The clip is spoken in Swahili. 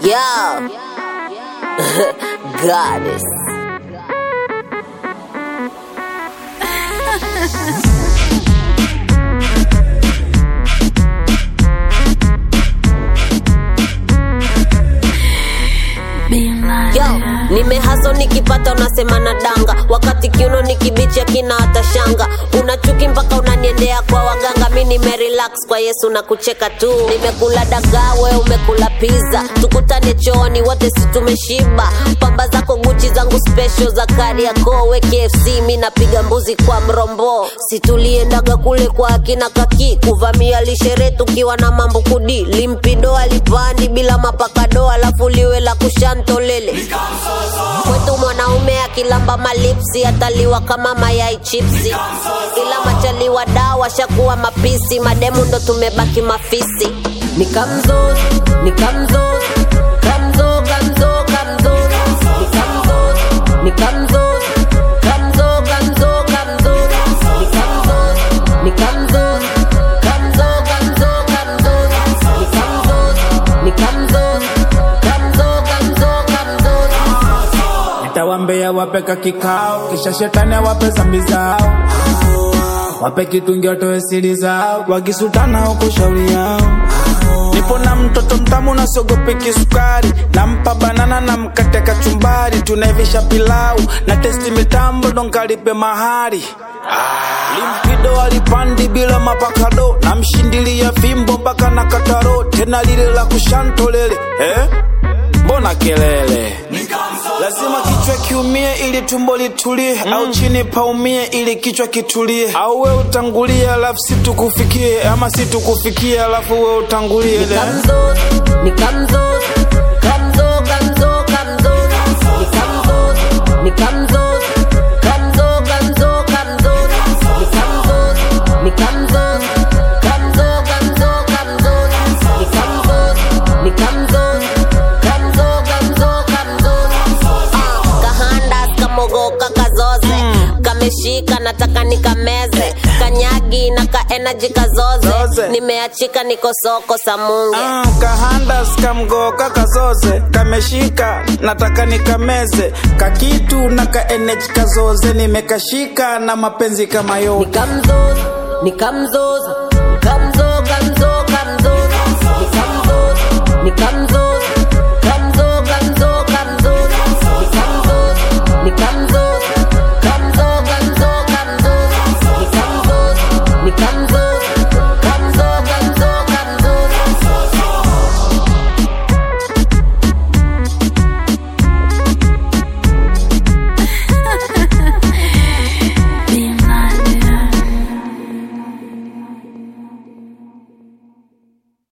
Yo. Goddess. Yo, nimehaso nikipata unasema na danga wakati kiuno ni kibichi akina hata shanga una chuki mpaka unaniendea kwa waganga mi nimerelax kwa yesu na kucheka tu nimekula dagaa we umekula pizza tukutane chooni wote si tumeshiba pamba zako guchi zangu special za kariako we kfc mi napiga mbuzi kwa mrombo situliendaga kule kwa akina kaki kuvamia lishere tukiwa na mambo kudi limpido alipandi bila mapakado alafu liwe la kushantolele kwetu mwanaume akilamba malipsi ataliwa kama mayai chipsi ila machaliwa dawa shakuwa mapisi mademu ndo tumebaki mafisi nikamzo nikamzo kamzo kamzo kamzo nikamzo nikamzo kamzo kamzo kamzo nikamzo nikamzo kamzo kamzo kamzo nikamzo nikamzo kamzo kamzo kamzo nitawambia wapeka kikao kisha shetani awape zambi zao wape kitungi watoe siri zao wakisutana huko shauri yao nipo na mtoto mtamu na sogopi kisukari nampa banana na mkate kachumbari tunaivisha pilau na testi mitambo donkalipe mahari limpido alipandi bila mapakado na mshindilia fimbo mpaka na kataro tena lile la kushantolele eh? mbona kelele lazima kichwa kiumie ili tumbo litulie mm. au chini paumie ili kichwa kitulie au we utangulie alafu situkufikie ama situkufikie alafu we utangulie Nikamzo, nikamzo, kamzo, kamzo, kamzo, nikamzo, nikamzo, kamzo, kamzo, kamzo, nikamzo, nikamzo, kamzo, kamzo, kamzo, nikamzo, nikamzo, kamzo, kamzo, kamzo. Ah, kahanda kamogoka kazoze kameshika nataka nikameze kanyagi na ka energy kazoze Zoze. nimeachika niko soko samunge Ah, kahanda skamgoka kazoze kameshika nataka nikameze kakitu na kaenej kazoze nimekashika na mapenzi kama yote nikamzoza nikamzoza